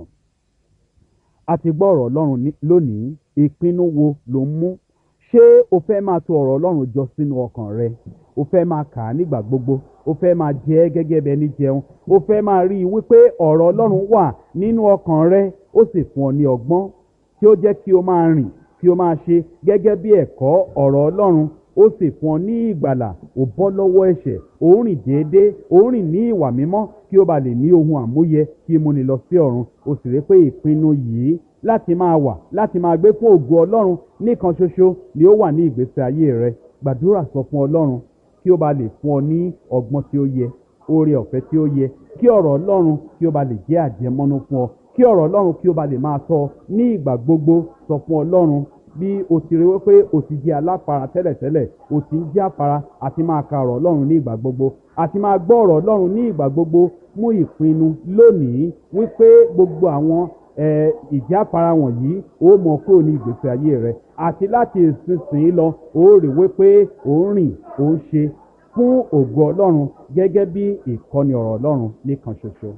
a ti gbọ́ ọ̀rọ̀ ọlọ́run ní- lónìí ìpinnu wo ló ń mú ṣé o fẹ́ máa tò ọ̀rọ̀ ọlọ́run jọ sínú ọkàn rẹ o fẹ́ máa kà á nígbà gbogbo o fẹ́ máa jẹ ẹ́ gẹ́gẹ́ bẹ́ẹ̀ ní jẹun o fẹ́ máa rí i wípé ọ̀rọ̀ ọlọ́run wà nínú ọkàn rẹ ó sì fún ọ ní ọgbọ́n tí ó jẹ́ kí o máa rìn kí o máa ṣe gẹ́gẹ́ bí ẹ̀kọ́ ọ̀rọ̀ ọlọ́run ó sì fún ọ ní ìgbàlà ò bọ́ lọ́wọ́ ẹ̀ṣẹ̀ ò ń rìn déédéé ò ń rìn ní ìwà mímọ́ kí o bá lè ní ohun àmúyẹ kí o múni lọ sí ọ̀run o sì rí pé ìpinnu yìí láti máa wà láti máa gbé fún ògo ọlọ́run nìkan ṣoṣo ni ó wà ní ìgbésí ayé rẹ gbàdúrà sọ fún ọlọ́run kí ó bá lè fún ọ ní ọgbọ́n tí ó yẹ oore ọ̀fẹ́ tí ó yẹ kí ọ̀rọ̀ ọlọ́run kí ó bá lè jẹ́ àjẹmọ́nú fún ọ kí ọ̀rọ̀ ọlọ́run kí ó bá lè máa tọ́ ọ ní ìgbà gbogbo sọ fún ọlọ́run bí o ti rí wípé o ti jẹ́ aláfara tẹ́lẹ̀tẹ́lẹ̀ o ti ń jẹ́ àfara àti máa ka ọ̀rọ̀ ọlọ́run ní ìgbà gbogbo àti máa gbọ́ ọ̀rọ̀ ọlọ́run ní ìgbà gbogbo mú ìpinnu lónìí wípé gbogbo àwọn eh, ìjáfara wọ̀nyí ó mọ kúrò ní ìgbésí ayé rẹ àti láti ìsinsìnyí lọ ó rí wípé ó ń rìn ó ń ṣe fún ògo ọlọ́run gẹ́gẹ́ bí ìkọ́ni ọ̀rọ̀ ọlọ́run nìkan ṣoṣo.